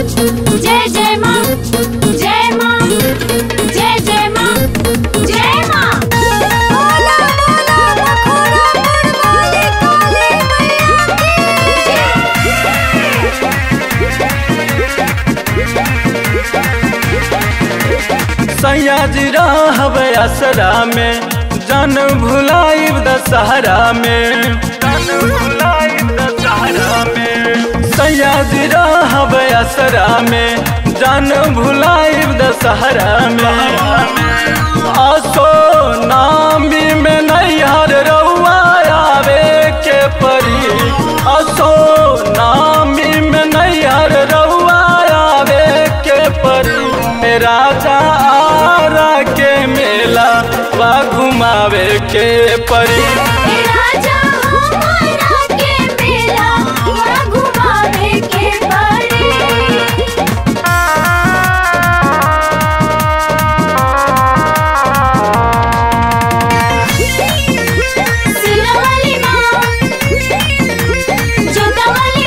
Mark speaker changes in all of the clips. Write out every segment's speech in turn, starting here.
Speaker 1: जय जय माँ जय माँ जय जय माँ जय माँ बोला बोला बखोरा बड़वाली काली मैया
Speaker 2: सैयाजी रहब असरा में जन भुलाइब दशहरा में जन भुलाइब दशहरा में सैयाजी रहब असरा में जन भुलाइब दशहरा में असो नामी में नैहर रउआ आवे के परी असो नामी में नैहर रउआ आवे के परी राजा आरा के मेला वा घुमावे के परी
Speaker 1: हे राजा हमारा के मेला वहाँ घुमावे के पड़े सिरवाली माँ जोतावाली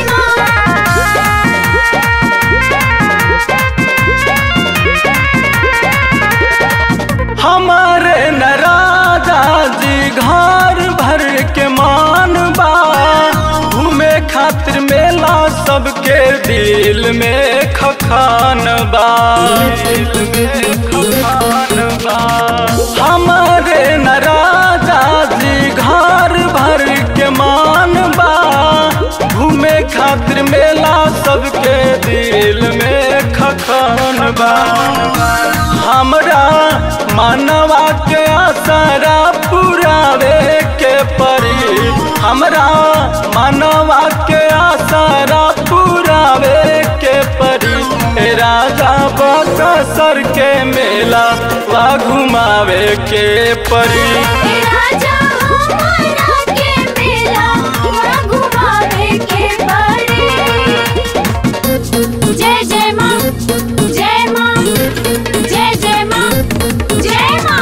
Speaker 2: हमारे न राजा जी घर भर के मान बा घूमे खातिर मेला सबके दिल में खखान बा दिल में खखान बा हमारे न राजा जी घर भर के मान बा घूमे खातिर मेला सबके दिल में खखान बा हमरा मानवा के आसरा पुरावे के परी हमरा मानवा के आसरा पुरावे के परी ए राजा बकसर के मेला वा घुमावे के परी
Speaker 1: हे राजा हमारा के मेला वहाँ घुमावे के पड़े जय जय माँ जय माँ जय जय माँ जय माँ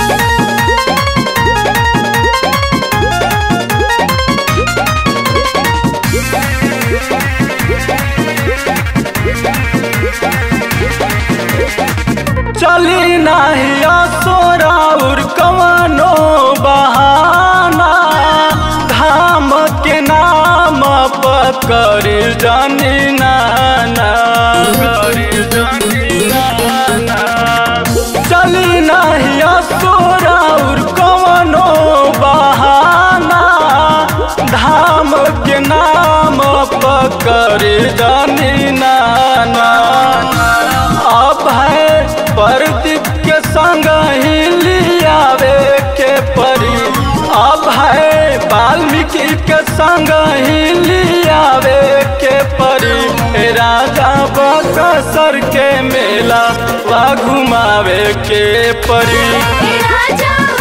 Speaker 2: चली नाही सोराउर कवनो बहाना धाम के नाम पकड़ जानी नाना करी जानी नाना चली नाही सोराउर कवनो बहाना धाम के नाम पकड़ जानी नाना अब है प्रदीप के संग ही लियावे के परी अब है वाल्मीकि के संग ही लियावे के परी हे राजा बकसर के मेला वा घुमावे के परी
Speaker 1: हे राजा